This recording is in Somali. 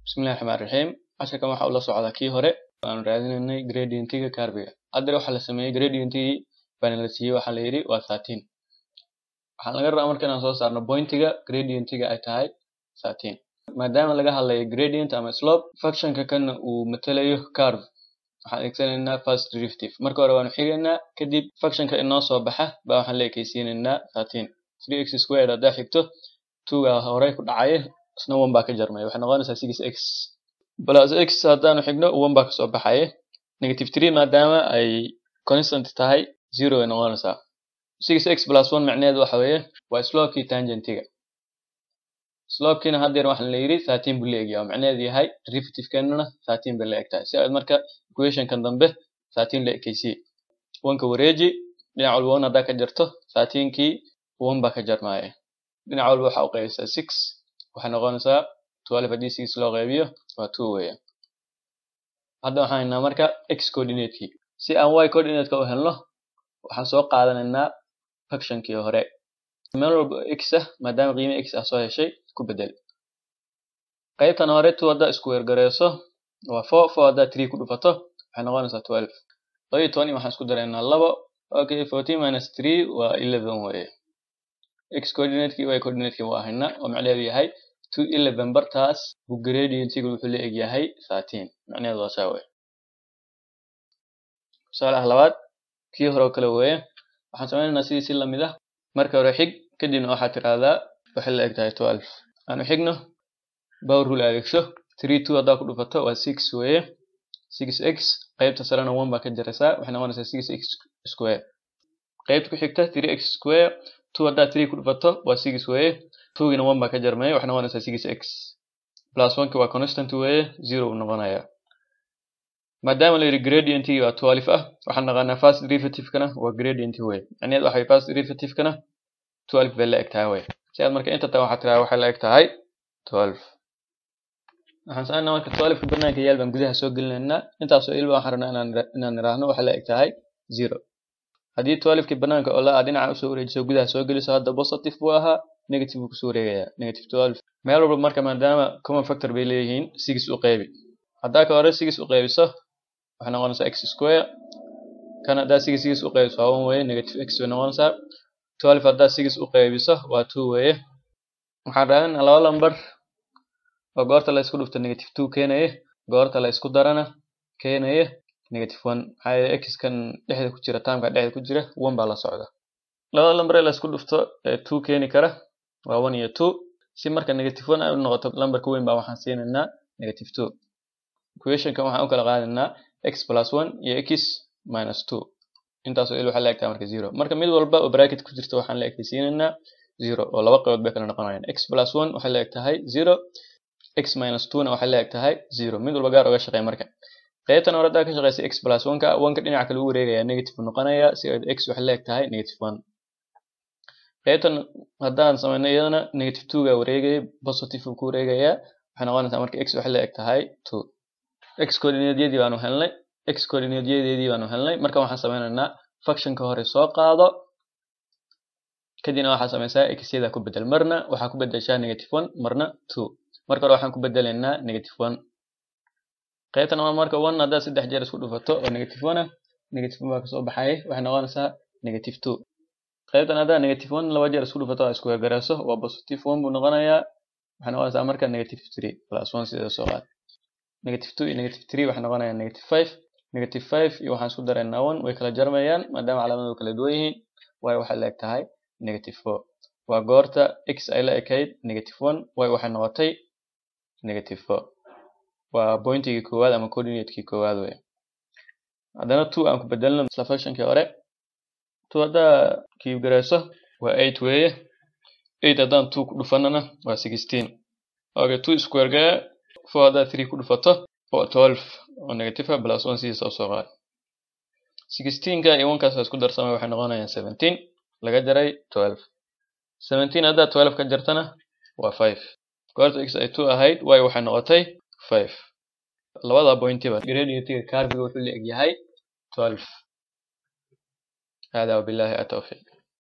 bismillahi raxmaan raxiim casharkan waxa uu la socdaa kii hore aanu raadinaynay gradientiga carbiga haddana waxaa la sameeyey gradientigii baana la siiyey waxaa la yidhi waa thirteen waxaan laga rabaa marka inaan soo saarno pointiga gradientiga ay tahay thirteen maadaama laga hadlayo gradient ama slope functionka kana uu matalayo carve waxaan adeegsanaynaa first derivative marka hore waanu xigaynaa kadib functionka inoo soo baxa baa waxaan la ekeysiinaynaa thirteen three x squared haddaa xigto twoga horey ku dhacaya isna one baa ka jarmaya waxay noqonaysaa six x plus x haddaanu xigno one baa kasoo baxaya negative three maadaama ay constant tahay zero ay noqonaysaa six x plus one macnaheedu waxa weeye waa slopekii tangentiga slopekiina haddeer waxaan la yidhi thirteen buu la egyaa oo macnaheedu yahay derivativekeenana thirteen bay la eg tahay si aad marka equationkan dambe thirteen la ekeysiye oneka wareeji dhinac walba one haddaa ka jarto thirteenkii one baa ka jarmaya dhinac walba waxaa u qaybeysaa six waxay noqonaysaa twelve haddii six loo qaybiyo waa two weeyaan hadda waxaan haynaa marka x coordinate-kii si aan y coordinate-ka u helno waxaan soo qaadanaynaa functionkii hore meel walba x ah maadaama qiime x ah soo heshay ku bedel qaybtan hore two haddaa isku weergareyso waa four four haddaa three ku dhufato waxay noqonaysaa twelve laba iyo toban waxaan isku daraynaa labo okay fourteen minus three waa eleven weeye x coordinate-kii y coordinate-kii waa haynaa oo macnaheedu yahay two eleven bartaas buu gradientigu wuxuu la eg yahay thirteen macnaheedu waa saa weye tusaalaha labaad kii hore oo kale weeye waxaan sameynaynaa sidii si lamid ah marka hore xig kadibna waxaad tiraahdaa waxay la eg tahay twelve aanu xigno power rule adeegso three two haddaa ku dhufato waa six weeye six x qaybta sarena one baa ka jaraysaa waxay noqonaysaa six x square qaybta ku xigta three x square two haddaa three ku dhufato waa six weeye twogina one baa ka jarmaya waxay noqonaysaa six x plus oneki waa constant weeye zero uu noqonayaa maadaama la yidhi gradientigii waa twelve ah waxaan naqaanaa first derivative-kana waa gradient weye macnaheed waxa first derivative-kana twelve bay la eg tahay weye si aad marka inta tahay waxaa tiraa waxay la eg tahay twelve waxaan sameynaa marka twelve-ka banaanka yaal baan gudaha soo gelinaynaa intaasoo ilba waxaan rabnaa inaan inaan iraahno waxay la eg tahay zero haddii twelve-kii banaanka oo la ah dhinaca usoo wareejiso gudaha soo geliso hadda positive buu ahaa negative buu kusoo wareegayaa negative twelve meel walba marka maadaama common factor bay leeyihiin six u qeybi haddaa ka hore six u qeybiso waxay noqonaysaa x square kan haddaa six six u qeybiso waa one weeye negative x bay noqonaysaa twelve haddaa six u qeybiso waa two weeye waxaan raadinaa laba lambar oo goorta la isku dhufto negative two keenaya goorta la isku darana keenaya negative one maxaa yeele x kan dhexda ku jira taamka dhexda ku jira one baa la socda labada lambar ee la isku dhufto ee two keeni kara waa one iyo two si marka negative one ay u noqoto lambarka weyn baa waxaan siinaynaa negative two equationkan waxaan u kala qaadaynaa x plus one iyo x minus two intaasoo il waxaa la egtahay marka zero marka mid walba oo bracket ku jirta waxaan la ekaysiinaynaa zero oo laba qaybood bay kala noqonayaan x plus one waxay la eg tahay zero x minus two na waxay la eg tahay zero mid walba gaar oga shaqeey marka qaybtan hore haddaa ka shaqeysa x plus one ka one ka dhinaca kale u wareegaya negative noqonaya si x waxay la eg tahay negative one qaybtan haddaan sameyno iyadana negative two ga wareegaya positive ku wareegayaa waxay noqonaysaa marka x waxay la eg tahay two x coordinatedyadii baanu helnay x coordinateyadeedii baanu helnay marka waxaan sameynaynaa functionka hore soo qaado kadibna waxaa sameysaa x-yada ku bedel marna waxaa ku bedeshaa negative one marna two marka hore waxaan ku bedelaynaa negative one qaybtan waa marka one haddaad saddex jeer isku dhufato oo negative one ah negative one baa kasoo baxaya waxay noqonaysaa negative two qaybtan haddaa negative one laba jeer isku dhufato oo isku weergareyso waa positive one buu noqonayaa waxay noqonaysaa marka negative three plus one sideeda soo qaad negative two iyo negative three waxay noqonayaan negative five negative five iyo waxaan isku daraynaa one way kala jarmayaan maadaama calaamadu kala duwan yihiin y waxay la eg tahay negative four waa goorta x ay la ekayd negative one y waxay noqotay negative four waa pointigii koowaad ama coordinate-kii koowaad wey haddana two aan ku bedelno isla functionkii hore two haddaa kiib gareyso waa eight weeye eight haddaan two ku dhufanana waa sixteen okay two square gaya four haddaa three ku dhufato waa twelve oo negative ah plus one sidiisa usoo qaad sixteenka iyo onekaas isku darsamay waxay noqonayaan seventeen laga jaray twelve seventeen haddaa twelve ka jartana waa five goorta x ay two ahayd y waxay noqotay five labada pointiba gradientiga carbiga wuxuu la eg yahay twelve hada wabillahi atawfiq